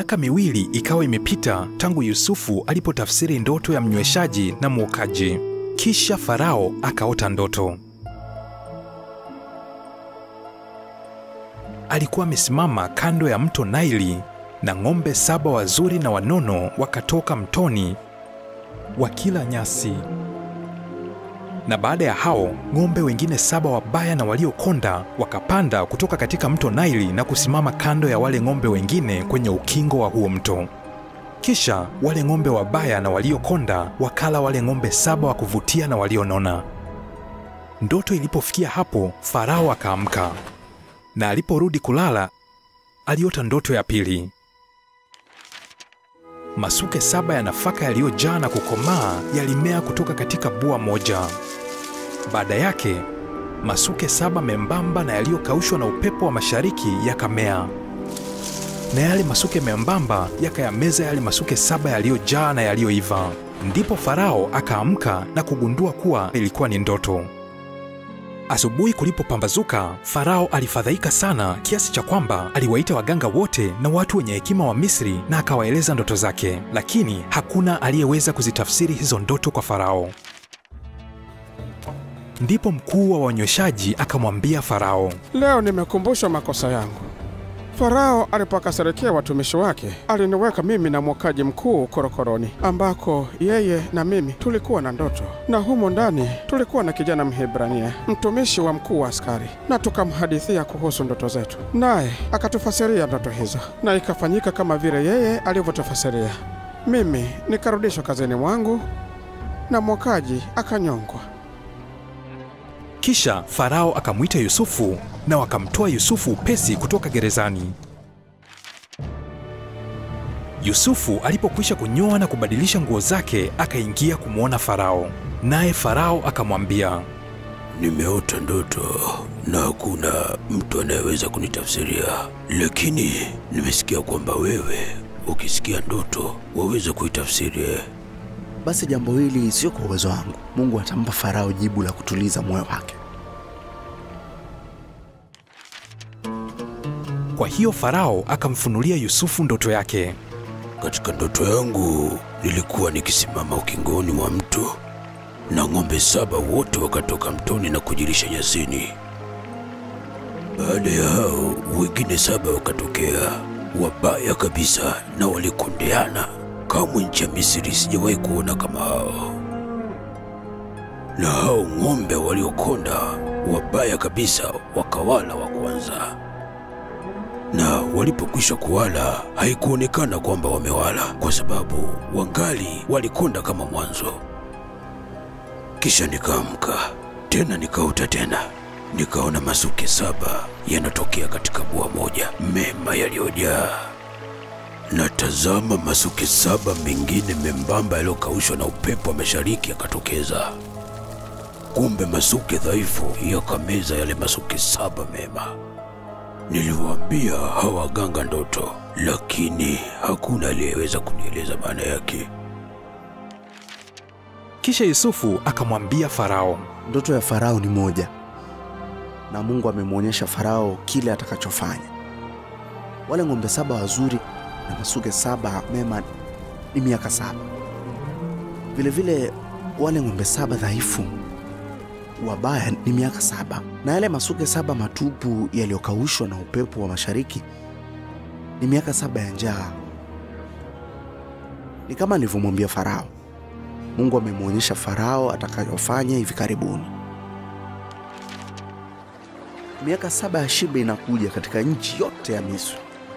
Miaka miwili ikawa imepita tangu Yusufu alipotafsiri ndoto ya mnyweshaji na mwokaji. Kisha Farao akaota ndoto. Alikuwa amesimama kando ya mto Naili na ng'ombe saba wazuri na wanono wakatoka mtoni wakila nyasi. Na baada ya hao ng'ombe wengine saba wabaya na waliokonda wakapanda kutoka katika mto Naili na kusimama kando ya wale ng'ombe wengine kwenye ukingo wa huo mto. Kisha wale ng'ombe wabaya na waliokonda wakala wale ng'ombe saba wa kuvutia na walionona. Ndoto ilipofikia hapo, Farao akaamka, na aliporudi kulala aliota ndoto ya pili. Masuke saba ya nafaka yaliyojaa na kukomaa yalimea kutoka katika bua moja. Baada yake masuke saba membamba na yaliyokaushwa na upepo wa mashariki yakamea, na yale masuke membamba yakayameza yale masuke saba yaliyojaa na yaliyoiva. Ndipo Farao akaamka na kugundua kuwa ilikuwa ni ndoto. Asubuhi kulipopambazuka, Farao alifadhaika sana kiasi cha kwamba aliwaita waganga wote na watu wenye hekima wa Misri na akawaeleza ndoto zake, lakini hakuna aliyeweza kuzitafsiri hizo ndoto kwa Farao. Ndipo mkuu wa wanyweshaji akamwambia Farao, Leo nimekumbushwa makosa yangu. Farao alipokasirikia watumishi wake, aliniweka mimi na mwokaji mkuu korokoroni, ambako yeye na mimi tulikuwa na ndoto, na humo ndani tulikuwa na kijana Mhebrania, mtumishi wa mkuu wa askari, na tukamhadithia kuhusu ndoto zetu, naye akatufasiria ndoto hizo, na ikafanyika kama vile yeye alivyotufasiria. Mimi nikarudishwa kazini mwangu na mwokaji akanyongwa. Kisha Farao akamwita Yusufu na wakamtoa Yusufu upesi kutoka gerezani. Yusufu alipokwisha kunyoa na kubadilisha nguo zake, akaingia kumwona Farao. Naye Farao akamwambia, Nimeota ndoto na hakuna mtu anayeweza kunitafsiria, lakini nimesikia kwamba wewe ukisikia ndoto waweza kuitafsiri. Basi jambo hili sio kwa uwezo wangu. Mungu atampa Farao jibu la kutuliza moyo wake. Kwa hiyo Farao akamfunulia Yusufu ndoto yake. Katika ndoto yangu nilikuwa nikisimama ukingoni mwa mto na ng'ombe saba wote wakatoka mtoni na kujilisha nyasini. Baada ya hao wengine saba wakatokea, wabaya kabisa na walikondeana. Kamwe nchi ya Misri sijawahi kuona kama hao. Na hao ng'ombe waliokonda wabaya kabisa wakawala wa kwanza na walipokwisha kuwala haikuonekana kwamba wamewala, kwa sababu wangali walikonda kama mwanzo. Kisha nikaamka tena, nikaota tena, nikaona masuke saba yanatokea katika bua moja, mema yaliyojaa. Na tazama, masuke saba mengine membamba yaliyokaushwa na upepo wa mashariki yakatokeza. Kumbe masuke dhaifu yakameza yale masuke saba mema. Niliwaambia hawa waganga ndoto, lakini hakuna aliyeweza kunieleza maana yake. Kisha Yusufu akamwambia Farao, Ndoto ya Farao ni moja, na Mungu amemwonyesha Farao kile atakachofanya. Wale ng'ombe saba wazuri na masuke saba mema ni miaka saba. Vilevile wale ng'ombe saba dhaifu wabaya ni miaka saba, na yale masuke saba matupu yaliyokaushwa na upepo wa mashariki ni miaka saba ya njaa. Ni kama nilivyomwambia Farao. Mungu amemwonyesha Farao atakayofanya hivi karibuni. Miaka saba ya shibe inakuja katika nchi yote ya Misri,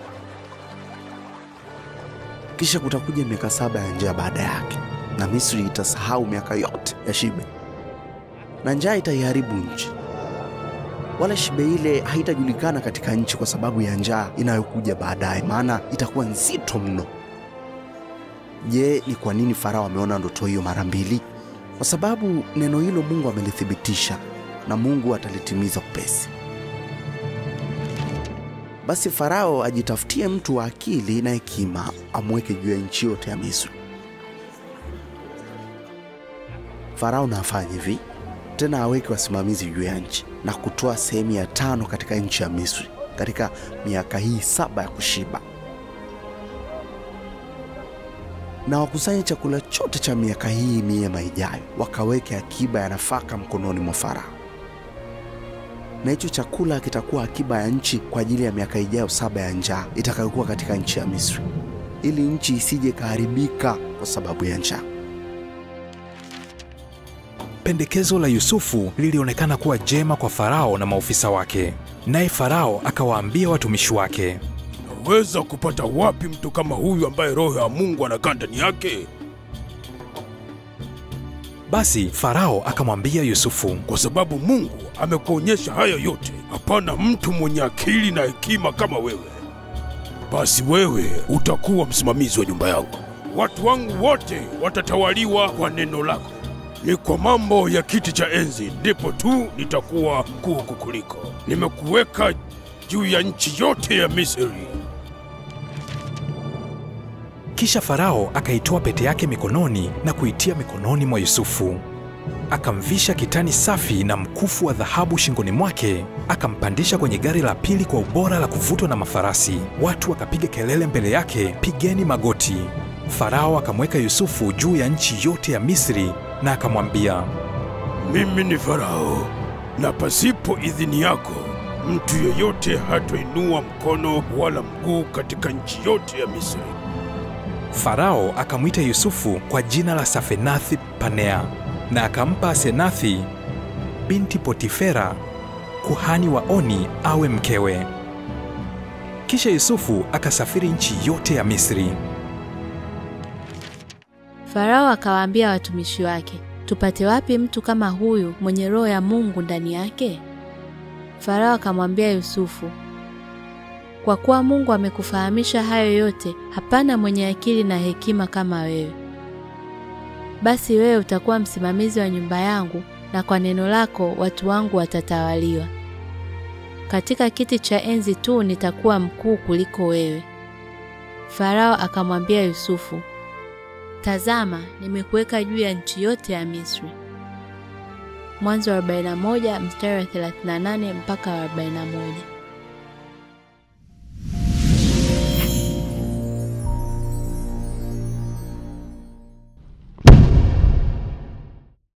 kisha kutakuja miaka saba ya njaa baada yake, na Misri itasahau miaka yote ya shibe na njaa itaiharibu nchi. Wala shibe ile haitajulikana katika nchi kwa sababu ya njaa inayokuja baadaye, maana itakuwa nzito mno. Je, ni kwa nini Farao ameona ndoto hiyo mara mbili? Kwa sababu neno hilo Mungu amelithibitisha na Mungu atalitimiza upesi. Basi Farao ajitafutie mtu wa akili na hekima, amweke juu ya nchi yote ya Misri. Farao na afanye hivi tena aweke wasimamizi juu ya nchi na kutoa sehemu ya tano katika nchi ya Misri katika miaka hii saba ya kushiba. na wakusanye chakula chote cha miaka hii miema ijayo, wakaweke akiba ya nafaka mkononi mwa Farao, na hicho chakula kitakuwa akiba ya nchi kwa ajili ya miaka ijayo saba ya njaa itakayokuwa katika nchi ya Misri, ili nchi isije ikaharibika kwa sababu ya njaa. Pendekezo la Yusufu lilionekana kuwa jema kwa Farao na maofisa wake, naye Farao akawaambia watumishi wake, Naweza kupata wapi mtu kama huyu ambaye roho ya Mungu anakaa ndani yake? basi Farao akamwambia Yusufu, Kwa sababu Mungu amekuonyesha haya yote, hapana mtu mwenye akili na hekima kama wewe. Basi wewe utakuwa msimamizi wa nyumba yangu. Watu wangu wote watatawaliwa kwa neno lako. Ni kwa mambo ya kiti cha enzi ndipo tu nitakuwa mkuu kukuliko. Nimekuweka juu ya nchi yote ya Misri. Kisha Farao akaitoa pete yake mikononi na kuitia mikononi mwa Yusufu. Akamvisha kitani safi na mkufu wa dhahabu shingoni mwake, akampandisha kwenye gari la pili kwa ubora la kuvutwa na mafarasi. Watu wakapiga kelele mbele yake, pigeni magoti. Farao akamweka Yusufu juu ya nchi yote ya Misri na akamwambia, Mimi ni Farao, na pasipo idhini yako mtu yeyote hatainua mkono wala mguu katika nchi yote ya Misri. Farao akamwita Yusufu kwa jina la Safenathi Panea na akampa Asenathi binti Potifera kuhani wa Oni awe mkewe. Kisha Yusufu akasafiri nchi yote ya Misri. Farao akawaambia watumishi wake, tupate wapi mtu kama huyu mwenye roho ya Mungu ndani yake? Farao akamwambia Yusufu, kwa kuwa Mungu amekufahamisha hayo yote, hapana mwenye akili na hekima kama wewe. Basi wewe utakuwa msimamizi wa nyumba yangu, na kwa neno lako watu wangu watatawaliwa. Katika kiti cha enzi tu nitakuwa mkuu kuliko wewe. Farao akamwambia Yusufu, Tazama, nimekuweka juu ya nchi yote ya Misri. Mwanzo wa 41 mstari wa 38 mpaka wa 41.